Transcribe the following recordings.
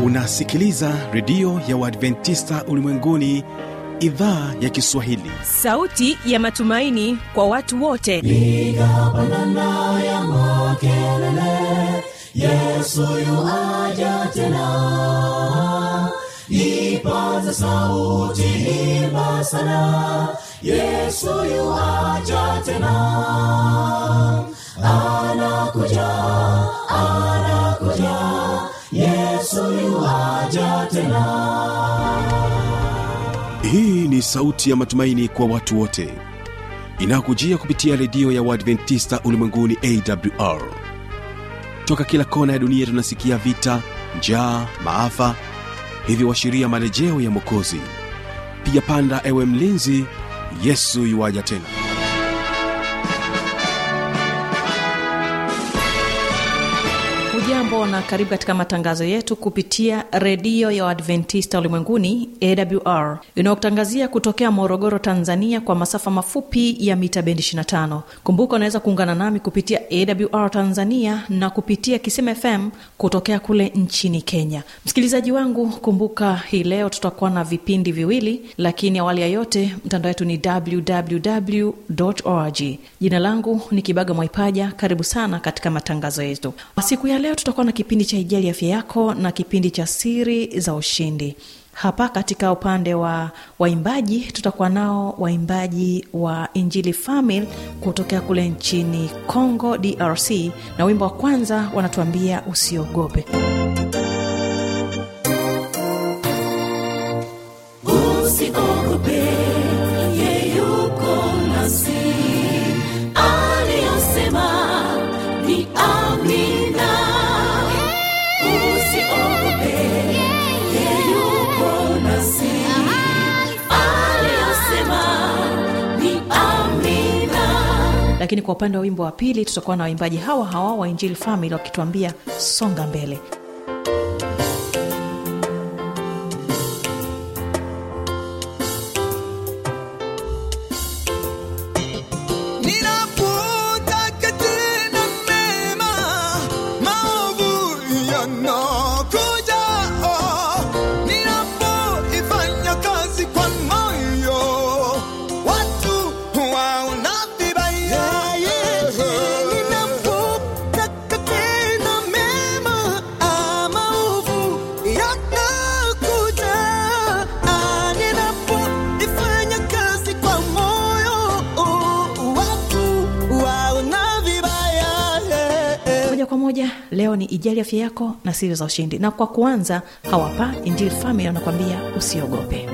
unasikiliza redio ya uadventista ulimwenguni idhaa ya kiswahili sauti ya matumaini kwa watu wote piga pandana ya makelele yesu yuaja tena ipaza sauti imba sana yesu yuaja tena anakuja anakuja yesu yuaja tena hii ni sauti ya matumaini kwa watu wote inayokujia kupitia redio ya uadventista ulimwenguni awr toka kila kona ya dunia tunasikia vita njaa maafa hivyo washiria marejeo ya mwokozi piga panda ewe mlinzi yesu yuwaja tena hujambo na karibu katika matangazo yetu kupitia redio ya uadventista ulimwenguni awr inayokutangazia kutokea morogoro tanzania kwa masafa mafupi ya mita bendi 25 kumbuka unaweza kuungana nami kupitia awr tanzania na kupitia kisema fm kutokea kule nchini kenya msikilizaji wangu kumbuka hii leo tutakuwa na vipindi viwili lakini awali ya yote mtandao wetu ni www org jina langu ni kibaga mwaipaja karibu sana katika matangazo yetu siku ya leo tutakuwa na kipindi cha ijali afya yako na kipindi cha siri za ushindi hapa katika upande wa waimbaji tutakuwa nao waimbaji wa injili famil kutokea kule nchini congo drc na wimbo wa kwanza wanatuambia usiogope usiogope yeyuko nasi aliyosema ni amina usiogope yeyuko nasi aliyosema ni amina lakini kwa upande wa wimbo wa pili tutakuwa na waimbaji hawa hawa wa injili famil wakituambia songa mbele Ninapotaka tena mema, maovu yanakuja. Ninapoifanya kazi kwa moyo, watu waona vibaya. Ninapotaka tena mema, maovu yanakuja. Ninapoifanya kazi kwa moyo, watu waona vibaya. moja kwa moja leo ni ijali afya yako na siri za ushindi na kwa kuanza hawapa injili family wanakwambia usiogope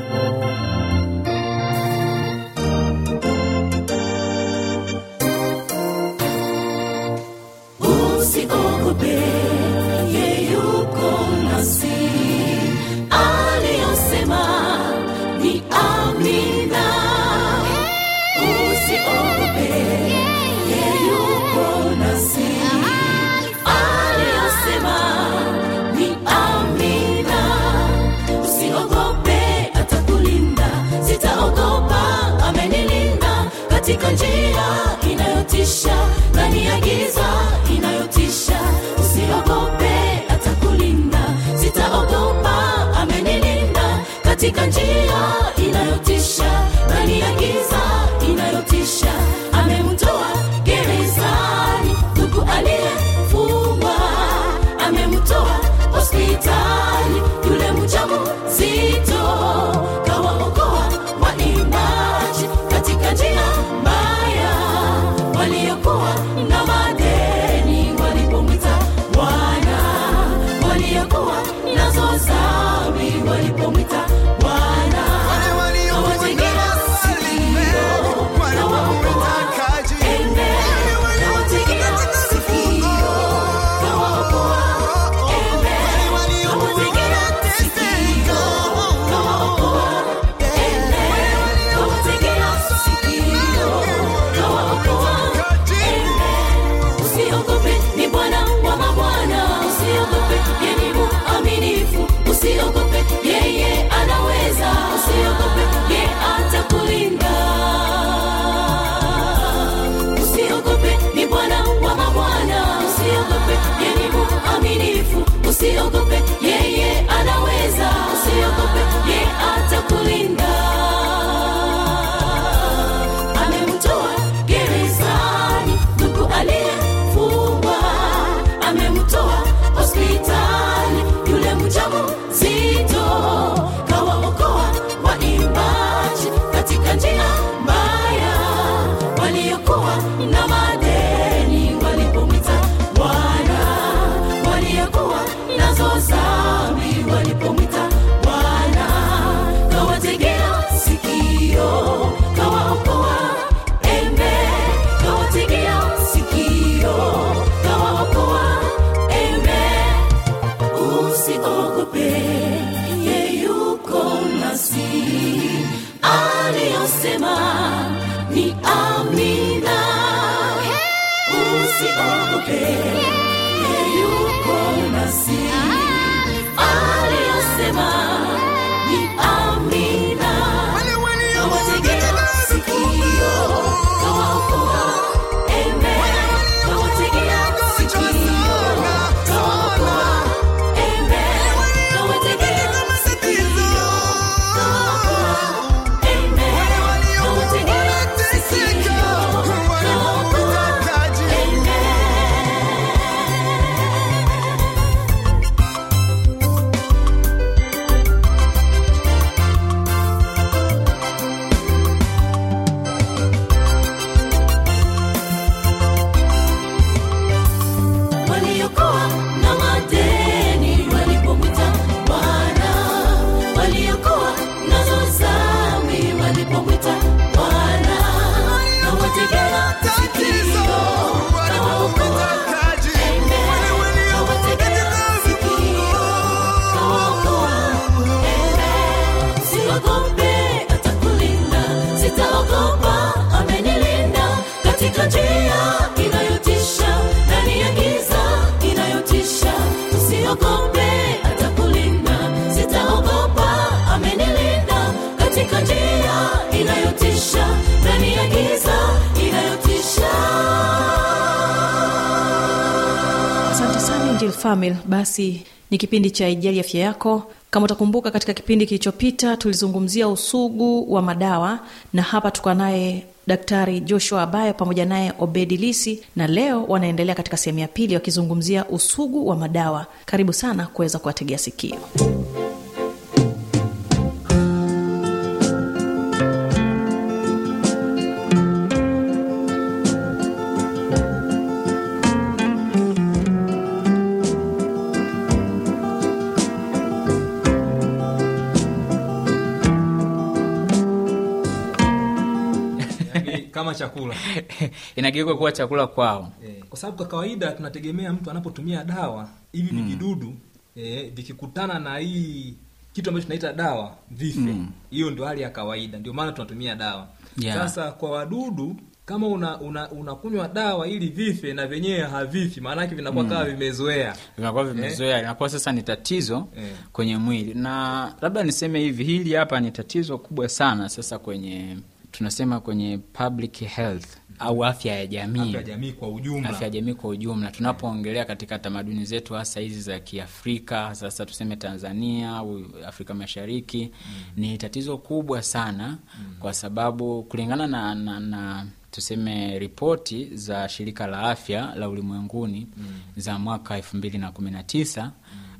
usiogope yeyuko nasi aliyosema ni amina usiogope yeyuko nasi aliyosema ni amina usiogope atakulinda na madeni walipomwita Bwana, waliokuwa nazo dhambi walipomwita Bwana, kawategea sikio, kawaokoa embe, kawategea sikio, kawaokoa embe usiogope ye yuko nasi aliyosema ni amina usiogope ye yuko nasi aliyosema ni amina kawategea sikio kawaokoa embe kawategea sikio kawaokoa embe kawategea sikio kawaokoa embe kawategea sikio kawaokoa embe waliokuwa na madeni walipomwita Bwana, waliokuwa nazo dhambi walipomwita Bwana, kawategea sikio, kawaokoa embe, kawategea sikio, kawaokoa embe. Usiogope, atakulinda, sitaogopa, amenilinda katika njia inayotisha, ndani ya giza inayotisha. Usiogope, atakulinda, sitaogopa, amenilinda katika njia inayotisha, ndani ya giza inayotisha. asante sana Angel Famil. Basi ni kipindi cha Ijali Afya Yako. Kama utakumbuka, katika kipindi kilichopita tulizungumzia usugu wa madawa, na hapa tuko naye Daktari Joshua Abayo pamoja naye Obedi Lisi, na leo wanaendelea katika sehemu ya pili wakizungumzia usugu wa madawa. Karibu sana kuweza kuwategea sikio. Yaani kama chakula inageuka kuwa chakula kwao eh, kwa sababu kwa kawaida tunategemea mtu anapotumia dawa hivi vijidudu eh, vikikutana na hii kitu ambacho tunaita dawa vife hiyo ndio hali ya kawaida ndio maana tunatumia dawa Yeah. sasa kwa wadudu kama una una unakunywa dawa ili vife na vyenyewe havifi maanake vinakuwa kama vimezoea vinakuwa vimezoea inakuwa sasa ni tatizo Eh. kwenye mwili na labda niseme hivi hili hapa ni tatizo kubwa sana sasa kwenye tunasema kwenye public health au afya ya jamii afya ya jamii kwa ujumla afya ya jamii kwa ujumla tunapoongelea katika tamaduni zetu hasa hizi za kiafrika sasa tuseme tanzania au afrika mashariki ni tatizo kubwa sana kwa sababu kulingana na, na, na tuseme ripoti za shirika la afya la ulimwenguni za mwaka elfu mbili na kumi na tisa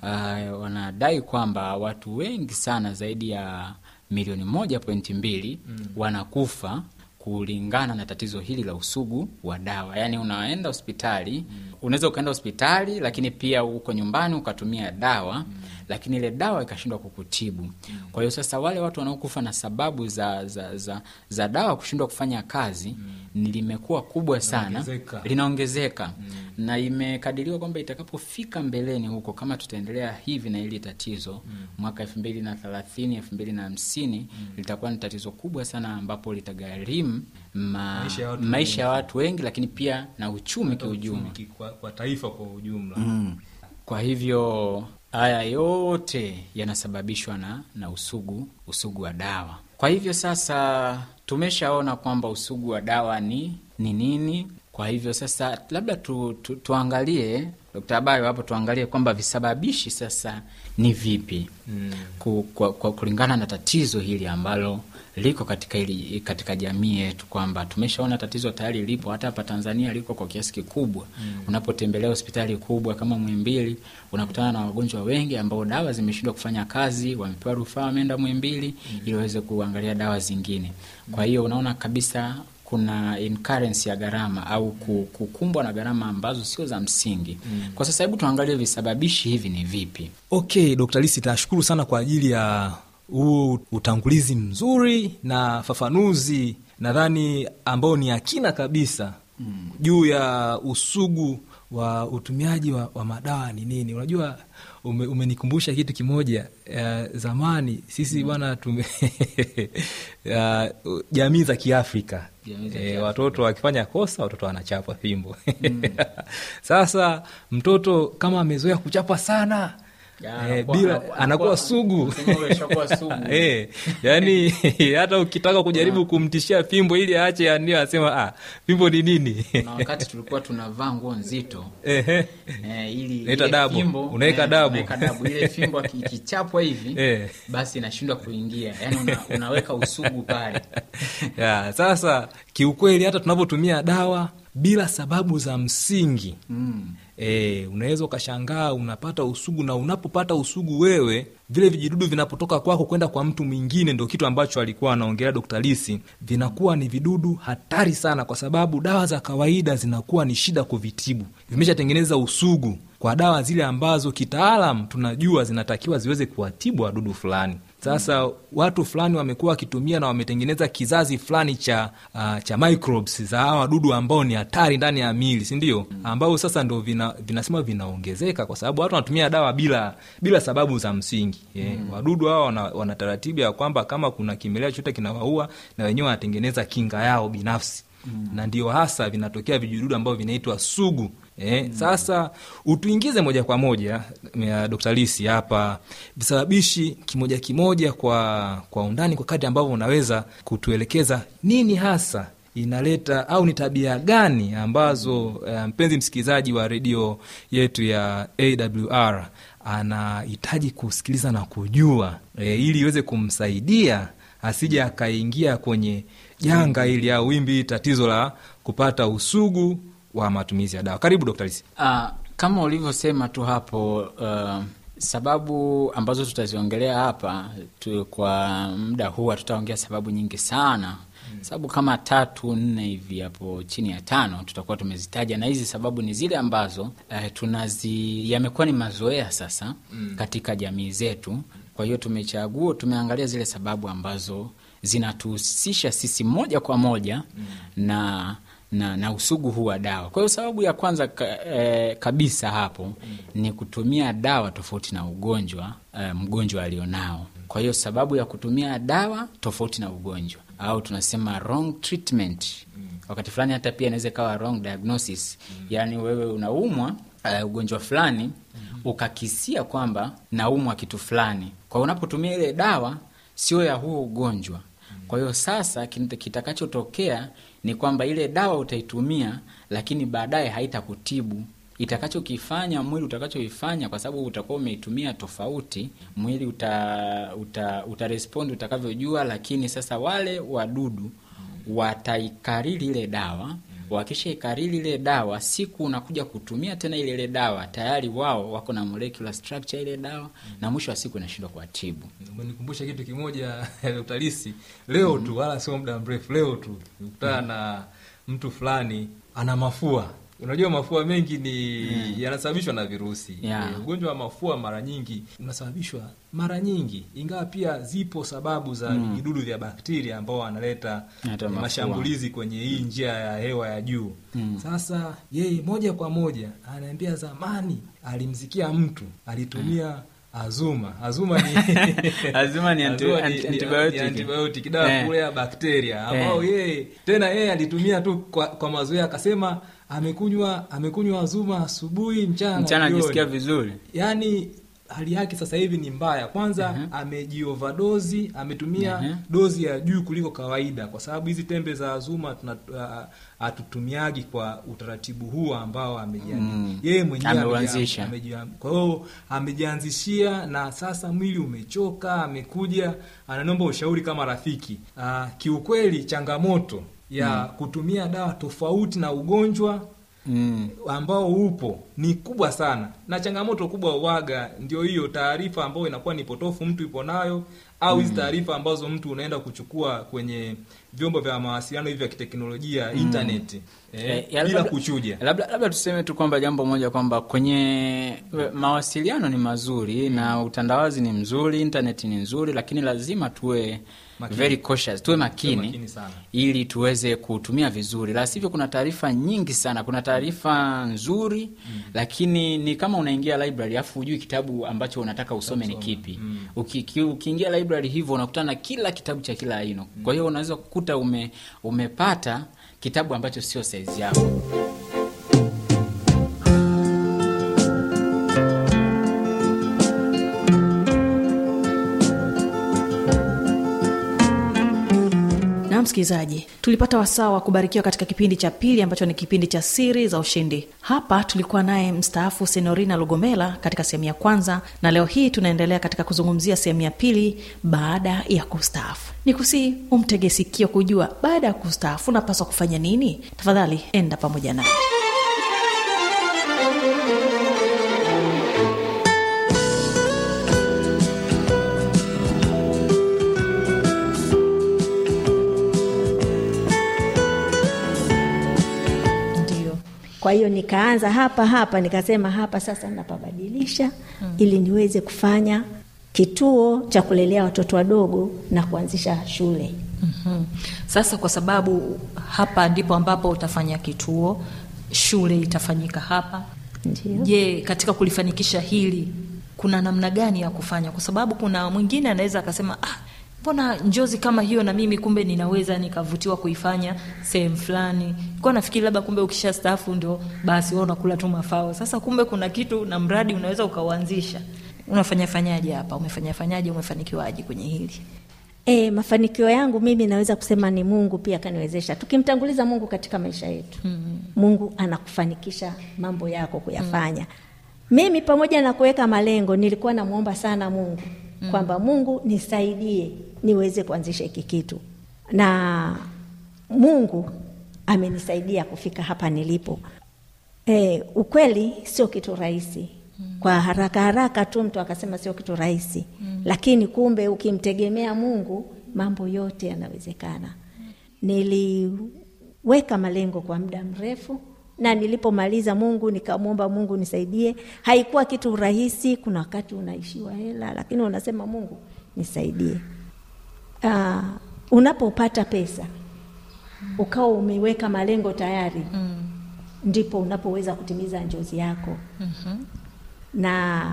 uh, wanadai kwamba watu wengi sana zaidi ya milioni moja pointi mbili wanakufa kulingana na tatizo hili la usugu wa dawa yaani unaenda hospitali unaweza ukaenda hospitali lakini pia uko nyumbani ukatumia dawa lakini ile dawa ikashindwa kukutibu kwa hiyo sasa wale watu wanaokufa na sababu za za, za, za dawa kushindwa kufanya kazi ni limekuwa kubwa sana Linaongezeka. linaongezeka na imekadiriwa kwamba itakapofika mbeleni huko kama tutaendelea hivi na hili tatizo mwaka elfu mbili na thelathini elfu mbili na hamsini litakuwa ni tatizo kubwa sana ambapo litagharimu ma, Maisha ya watu maisha ya watu wengi lakini pia na uchumi Hata kiujumla uchumi ki- kwa, kwa taifa kwa ujumla kwa hivyo haya yote yanasababishwa na, na usugu usugu wa dawa kwa hivyo sasa tumeshaona kwamba usugu wa dawa ni ni nini kwa hivyo sasa labda tu, tu, tuangalie Dkt. Abayo hapo tuangalie kwamba visababishi sasa ni vipi mm. ku, kwa, kwa, kulingana na tatizo hili ambalo liko katika hili, katika jamii yetu kwamba tumeshaona tatizo tayari lipo hata hapa Tanzania liko kwa kiasi kikubwa mm. unapotembelea hospitali kubwa kama Muhimbili unakutana na wagonjwa wengi ambao dawa zimeshindwa kufanya kazi wamepewa rufaa wameenda Muhimbili mm. ili waweze kuangalia dawa zingine kwa hiyo unaona kabisa kuna incurrence ya gharama au ku- kukumbwa na gharama ambazo sio za msingi kwa sasa hebu tuangalie visababishi hivi ni vipi okay dr lisi tashukuru sana kwa ajili ya huu utangulizi mzuri na fafanuzi nadhani ambao ni akina kabisa mm. juu ya usugu wa utumiaji wa, wa madawa ni nini unajua ume, umenikumbusha kitu kimoja uh, zamani sisi bwana tume uh, jamii za kiafrika Jamii za Eh, Kiafrika. watoto wakifanya kosa watoto wanachapwa fimbo sasa mtoto kama amezoea kuchapwa sana Ya, eh, anakuwa- bila anakuwa- anakuwa anakuwa- sugu unasema wewe ushakuwa sugu. Eh, yani hata ukitaka kujaribu kumtishia fimbo ili aache ndio asema ah, fimbo ni nini na wakati tulikuwa tunavaa nguo nzito Ehe. eh, ili Unaita ile dabu. fimbo, Unaweka eh, dabu. unaweka dabu ile fimbo aki- ikichapwa hivi Eh. basi inashindwa kuingia yani una, unaweka usugu pale ya, sasa kiukweli hata tunapotumia dawa bila sababu za msingi mm. E, unaweza ukashangaa unapata usugu na unapopata usugu wewe vile vijidudu vinapotoka kwako kwenda kwa mtu mwingine ndo kitu ambacho alikuwa anaongelea Dr. Lisi vinakuwa ni vidudu hatari sana kwa sababu dawa za kawaida zinakuwa ni shida kuvitibu vimeshatengeneza usugu kwa dawa zile ambazo kitaalam tunajua zinatakiwa ziweze kuwatibu wadudu fulani sasa watu fulani wamekuwa wakitumia na wametengeneza kizazi fulani cha uh, cha microbes za hawa wadudu ambao ni hatari ndani ya mili si ndio ambao sasa ndo vina, vinasema vinaongezeka kwa sababu watu wanatumia dawa bila bila sababu za msingi yeah. wadudu hawa wana, wana taratibu ya kwamba kama kuna kimelea chote kinawaua na wenyewe wanatengeneza kinga yao binafsi mm. na ndio hasa vinatokea vijidudu ambavyo vinaitwa sugu Eh, mm. Sasa utuingize moja kwa moja ya Dr. Lisi hapa visababishi kimoja kimoja kwa kwa undani kwa kadri ambavyo unaweza kutuelekeza nini hasa inaleta au ni tabia gani ambazo eh, mpenzi msikilizaji wa redio yetu ya AWR anahitaji kusikiliza na kujua eh, ili iweze kumsaidia asije akaingia kwenye janga ili au wimbi tatizo la kupata usugu wa matumizi ya dawa. Karibu Dr. Lisi. Uh, kama ulivyosema tu hapo uh, sababu ambazo tutaziongelea hapa tu, kwa muda huu hatutaongea sababu nyingi sana mm. sababu kama tatu nne hivi hapo chini ya tano tutakuwa tumezitaja na hizi sababu ni zile ambazo uh, tunazi yamekuwa ni mazoea sasa mm. katika jamii zetu kwa hiyo tumechagua tumeangalia zile sababu ambazo zinatuhusisha sisi moja kwa moja mm. na na, na usugu huu wa dawa. Kwa hiyo sababu ya kwanza ka, eh, kabisa hapo mm. ni kutumia dawa tofauti na ugonjwa eh, mgonjwa alionao. Kwa hiyo sababu ya kutumia dawa tofauti na ugonjwa au tunasema wrong treatment mm. wakati fulani hata pia inaweza ikawa wrong diagnosis mm. yaani wewe unaumwa uh, ugonjwa fulani mm. ukakisia kwamba naumwa kitu fulani, kwa hiyo unapotumia ile dawa sio ya huo ugonjwa kwa hiyo sasa kin- kitakachotokea ni kwamba ile dawa utaitumia, lakini baadaye haitakutibu. Itakachokifanya mwili utakachoifanya, kwa sababu utakuwa umeitumia tofauti, mwili uta, uta, utarespondi utakavyojua, lakini sasa wale wadudu wataikariri ile dawa wakishaikariri ile dawa, siku unakuja kutumia tena ile ile dawa, tayari wao wako na molecular structure ile dawa, na mwisho wa siku inashindwa kuwatibu. Umenikumbusha kitu kimoja Dr. Lisi, leo tu wala sio muda mrefu, leo tu nikutana na mtu fulani ana mafua. Unajua mafua mengi ni yanasababishwa na virusi. Yeah. Eh, Ugonjwa wa mafua mara nyingi unasababishwa mara nyingi, ingawa pia zipo sababu za vijidudu vya bakteria ambao wanaleta Hata eh, mafua. mashambulizi kwenye hii njia ya hewa ya juu. Sasa yeye moja kwa moja anaambia zamani alimsikia mtu alitumia azuma. Azuma ni Azuma ni anti- Azuma anti- antibiotic. ni antibiotic, dawa Eh. kulea bakteria ambao yeye tena yeye alitumia tu kwa, kwa mazoea akasema amekunywa amekunywa azuma asubuhi mchana na Mchana jioni. ajisikia vizuri. yaani hali yake sasa hivi ni mbaya kwanza amejiovadozi ametumia Mhm. dozi ya juu kuliko kawaida kwa sababu hizi tembe za azuma tuna- ah, hatutumiagi kwa utaratibu huu ambao amejiani Mm. yeye mwenyewe Ameuanzisha. ameji- ameji- kwa hiyo amejianzishia na sasa mwili umechoka amekuja ananomba ushauri kama rafiki Aa, kiukweli changamoto ya kutumia dawa tofauti na ugonjwa Mm. ambao upo ni kubwa sana na changamoto kubwa uwaga ndio hiyo taarifa ambayo inakuwa ni potofu mtu ipo nayo au hizi taarifa ambazo mtu unaenda kuchukua kwenye vyombo vya mawasiliano hivi vya kiteknolojia internet eh, Eh, ya bila labda- kuchuja labda, labda tuseme tu kwamba jambo moja kwamba kwenye mawasiliano ni mazuri na utandawazi ni mzuri intaneti ni nzuri lakini lazima tuwe Makini. very cautious tuwe makini, Tuwe makini sana. ili tuweze kutumia vizuri la sivyo kuna taarifa nyingi sana kuna taarifa nzuri lakini ni kama unaingia library afu hujui kitabu ambacho unataka usome ni kipi Uki- ki- ukiingia library hivyo unakutana na kila kitabu cha kila aina kwa hiyo unaweza kukuta ume, umepata kitabu ambacho sio saizi yako na msikilizaji tulipata wasaa wa kubarikiwa katika kipindi cha pili ambacho ni kipindi cha siri za ushindi hapa tulikuwa naye mstaafu senorina lugomela katika sehemu ya kwanza na leo hii tunaendelea katika kuzungumzia sehemu ya pili baada ya kustaafu ni kusii umtege sikio kujua baada ya kustaafu unapaswa kufanya nini tafadhali enda pamoja naye ndio kwa hiyo nikaanza hapa hapa nikasema hapa sasa napabadilisha mm. ili niweze kufanya kituo cha kulelea watoto wadogo na kuanzisha shule Mhm. sasa kwa sababu hapa ndipo ambapo utafanya kituo shule itafanyika hapa Ndio. je katika kulifanikisha hili kuna namna gani ya kufanya kwa sababu kuna mwingine anaweza akasema ah, mbona njozi kama hiyo na mimi kumbe ninaweza nikavutiwa kuifanya sehemu fulani kwa nafikiri labda kumbe ukisha staafu ndio basi wewe unakula tu mafao sasa kumbe kuna kitu na mradi unaweza ukauanzisha unafanya fanyaje hapa umefanya fanyaje umefanikiwaje kwenye hili E, mafanikio yangu mimi naweza kusema ni Mungu pia kaniwezesha. Tukimtanguliza Mungu katika maisha yetu mm. Mungu anakufanikisha mambo yako kuyafanya. Mm. Mimi pamoja na kuweka malengo nilikuwa namwomba sana Mungu mm. kwamba Mungu nisaidie niweze kuanzisha hiki kitu, na Mungu amenisaidia kufika hapa nilipo. E, ukweli sio kitu rahisi kwa haraka haraka tu mtu akasema sio kitu rahisi mm. lakini kumbe ukimtegemea Mungu mambo yote yanawezekana. Niliweka malengo kwa muda mrefu na nilipomaliza Mungu nikamwomba Mungu nisaidie. Haikuwa kitu rahisi, kuna wakati unaishiwa hela, lakini unasema Mungu nisaidie. Uh, unapopata pesa ukawa umeweka malengo tayari mm. ndipo unapoweza kutimiza njozi yako mm-hmm. na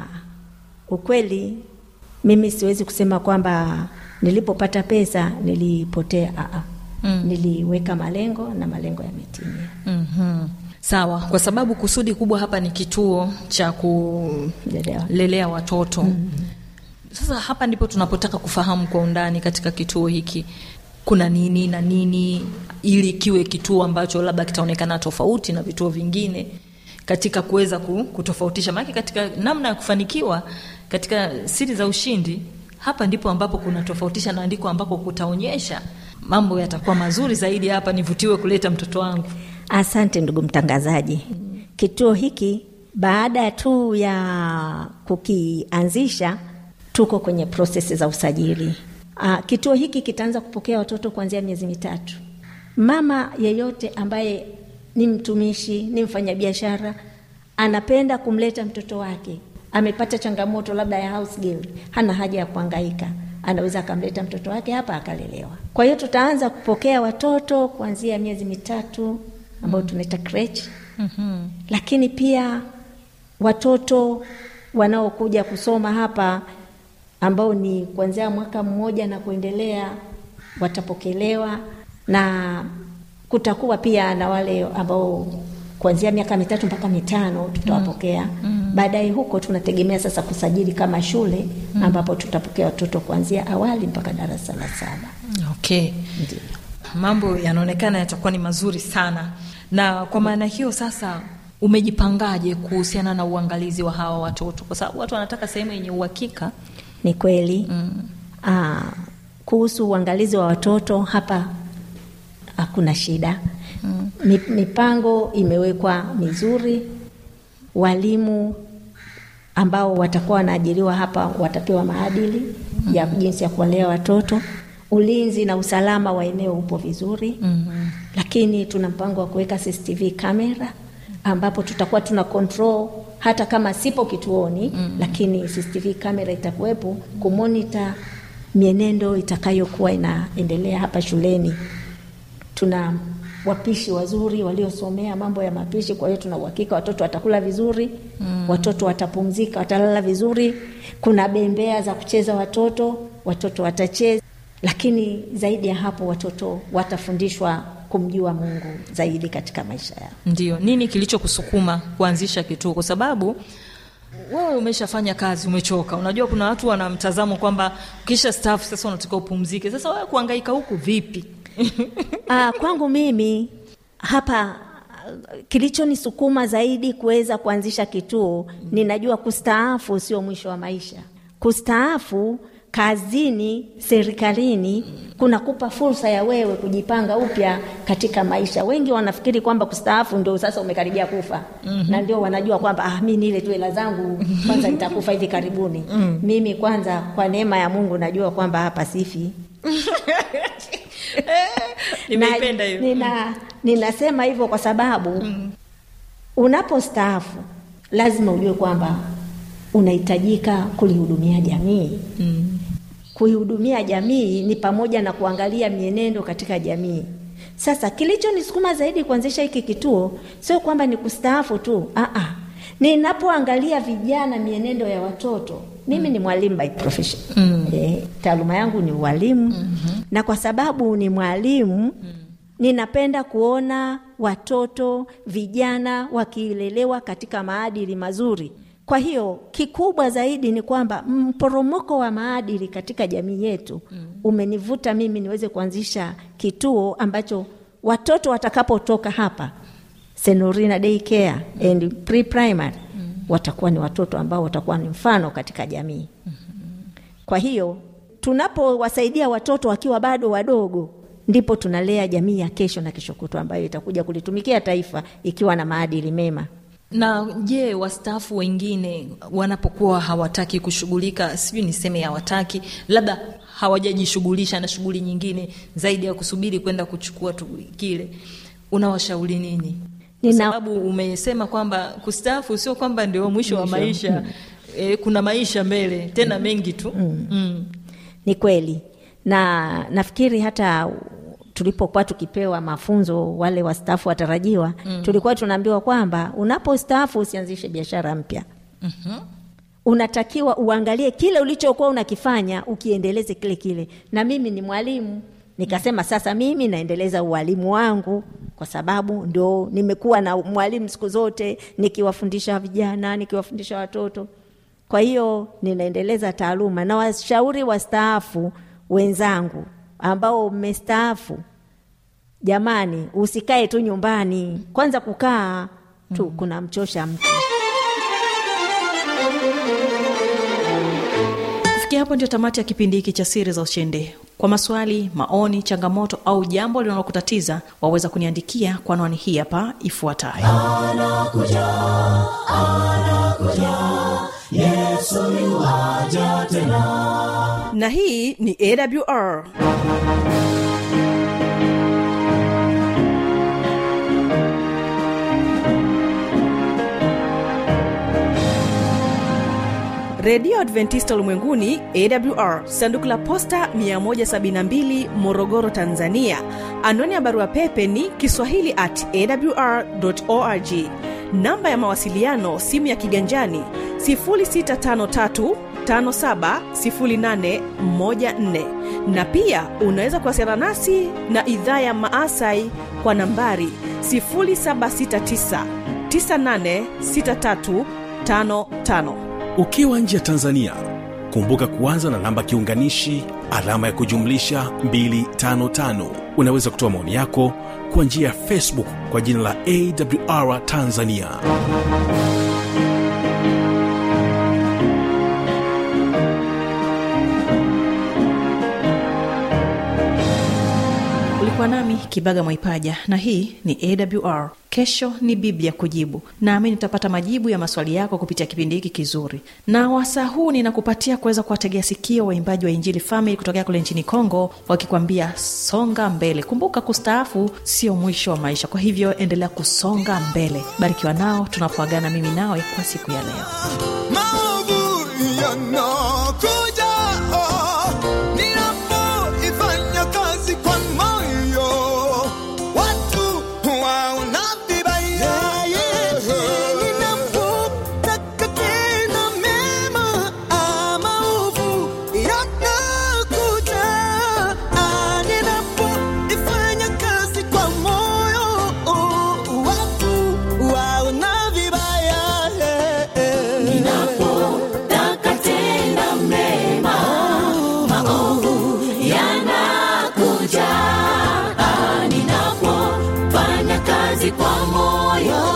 ukweli mimi siwezi kusema kwamba nilipopata pesa nilipotea aa. Mm. niliweka malengo na malengo yametimia mm-hmm. sawa kwa sababu kusudi kubwa hapa ni kituo cha Lelewa. kulelea watoto mm-hmm. sasa hapa ndipo tunapotaka kufahamu kwa undani katika kituo hiki kuna nini na nini ili kiwe kituo ambacho labda kitaonekana tofauti na vituo vingine katika kuweza ku- kutofautisha maanake katika namna ya kufanikiwa katika siri za ushindi hapa ndipo ambapo kunatofautisha na ndiko ambako kutaonyesha mambo yatakuwa mazuri zaidi hapa nivutiwe kuleta mtoto wangu Asante ndugu mtangazaji. Kituo hiki baada tu ya kukianzisha, tuko kwenye prosesi za usajili. Aa, kituo hiki kitaanza kupokea watoto kuanzia miezi mitatu. Mama yeyote ambaye ni mtumishi, ni mfanyabiashara, anapenda kumleta mtoto wake, amepata changamoto labda ya house girl, hana haja ya kuhangaika anaweza akamleta mtoto wake hapa akalelewa. Kwa hiyo tutaanza kupokea watoto kuanzia miezi mitatu ambao tunaita crèche. Mm-hmm. Lakini pia watoto wanaokuja kusoma hapa ambao ni kuanzia mwaka mmoja na kuendelea watapokelewa na kutakuwa pia na wale ambao kuanzia miaka mitatu mpaka mitano tutawapokea mm. baadaye huko tunategemea sasa kusajili kama shule mm. ambapo tutapokea watoto kuanzia awali mpaka darasa la saba okay ndio mambo yanaonekana yatakuwa ni mazuri sana na kwa maana hiyo sasa umejipangaje kuhusiana na uangalizi wa hawa watoto kwa sababu watu wanataka sehemu yenye uhakika ni kweli mm. Aa, kuhusu uangalizi wa watoto hapa hakuna shida mm. Mipango imewekwa mizuri, walimu ambao watakuwa wanaajiriwa hapa watapewa maadili ya jinsi ya kuwalea watoto. Ulinzi na usalama wa eneo upo vizuri mm-hmm. Lakini tuna mpango wa kuweka CCTV kamera ambapo tutakuwa tuna control hata kama sipo kituoni mm-hmm. Lakini CCTV kamera itakuwepo kumonita mienendo itakayokuwa inaendelea hapa shuleni. Tuna wapishi wazuri waliosomea mambo ya mapishi, kwa hiyo tuna uhakika watoto watakula vizuri mm. Watoto watapumzika, watalala vizuri. Kuna bembea za kucheza watoto, watoto watacheza, lakini zaidi ya hapo watoto watafundishwa kumjua Mungu zaidi katika maisha yao. Ndio, nini kilichokusukuma kuanzisha kituo? Kwa sababu wewe umeshafanya kazi, umechoka. Unajua kuna watu wana mtazamo kwamba ukisha staafu sasa unataka upumzike. Sasa wewe kuhangaika huku vipi? Ah, kwangu mimi hapa kilichonisukuma zaidi kuweza kuanzisha kituo, ninajua kustaafu sio mwisho wa maisha. Kustaafu kazini, serikalini kunakupa fursa ya wewe kujipanga upya katika maisha. Wengi wanafikiri kwamba kustaafu ndio sasa umekaribia kufa mm-hmm. na ndio wanajua kwamba ah, mi nile tu hela zangu kwanza nitakufa hivi karibuni. mm. Mimi kwanza, kwa neema ya Mungu, najua kwamba hapa sifi Nimeipenda hiyo. nina, ninasema hivyo kwa sababu mm. unapostaafu lazima ujue kwamba unahitajika kulihudumia jamii mm. kuihudumia jamii ni pamoja na kuangalia mienendo katika jamii sasa kilichonisukuma zaidi kuanzisha hiki kituo sio kwamba ni kustaafu tu Aa, ninapoangalia vijana mienendo ya watoto mimi ni mwalimu by profession mm. e, taaluma yangu ni ualimu mm-hmm. na kwa sababu ni mwalimu mm. ninapenda kuona watoto vijana wakilelewa katika maadili mazuri kwa hiyo kikubwa zaidi ni kwamba mporomoko wa maadili katika jamii yetu mm. umenivuta mimi niweze kuanzisha kituo ambacho watoto watakapotoka hapa Senorina Day Care mm. and pre primary mm. watakuwa ni watoto ambao watakuwa ni mfano katika jamii mm-hmm. kwa hiyo tunapowasaidia watoto wakiwa bado wadogo ndipo tunalea jamii ya kesho na kesho kutwa ambayo itakuja kulitumikia taifa ikiwa na maadili mema na je wastaafu wengine wanapokuwa hawataki kushughulika sijui niseme hawataki labda hawajajishughulisha na shughuli nyingine zaidi ya kusubiri kwenda kuchukua tu kile unawashauri nini kwa Nina- sababu umesema kwamba kustaafu sio kwamba ndio mwisho wa Mwisho. maisha e, kuna maisha mbele tena mengi tu mm. Mm. ni kweli na nafikiri hata tulipokuwa tukipewa mafunzo wale wastaafu watarajiwa mm. tulikuwa tunaambiwa kwamba unapostaafu usianzishe biashara mpya Mhm. unatakiwa uangalie kile ulichokuwa unakifanya ukiendeleze kile kile na mimi ni mwalimu nikasema sasa mimi naendeleza ualimu wangu kwa sababu ndo nimekuwa na mwalimu siku zote nikiwafundisha vijana nikiwafundisha watoto kwa hiyo ninaendeleza taaluma na washauri wastaafu wenzangu ambao mmestaafu jamani usikae tu nyumbani kwanza kukaa tu mm. kuna mchosha mtu kufikia hapo ndio tamati ya kipindi hiki cha siri za ushindi kwa maswali maoni changamoto au jambo linalokutatiza waweza kuniandikia kwa anwani hii hapa ifuatayo na hii ni awr redio adventista ulimwenguni awr sanduku la posta 172 morogoro tanzania anwani ya barua pepe ni kiswahili at awr org namba ya mawasiliano simu ya kiganjani 653 570814 na pia unaweza kuwasiliana nasi na idhaa ya maasai kwa nambari 769 986355 ukiwa nje ya tanzania kumbuka kuanza na namba kiunganishi alama ya kujumlisha 255 unaweza kutoa maoni yako kwa njia ya facebook kwa jina la awr tanzania ulikuwa ulikuwa nami kibaga mwaipaja na hii ni awr kesho ni biblia kujibu naamini utapata majibu ya maswali yako kupitia kipindi hiki kizuri na wasaa huu ninakupatia kuweza kuwategea sikio waimbaji wa injili famili kutokea kule nchini kongo wakikwambia songa mbele kumbuka kustaafu sio mwisho wa maisha kwa hivyo endelea kusonga mbele barikiwa nao tunapoagana mimi nawe kwa siku ya leo maovu yanakuja oh, ninapoifanya kazi kwa moyo watu waona vibaya ninapotaka tena mema ama ovu yanakuja Ah, ninapoifanya kazi kwa moyo oh, watu waona vibaya Ninapotaka tenda mema, maovu yanakuja. Ah, Ninapofanya kazi kwa moyo,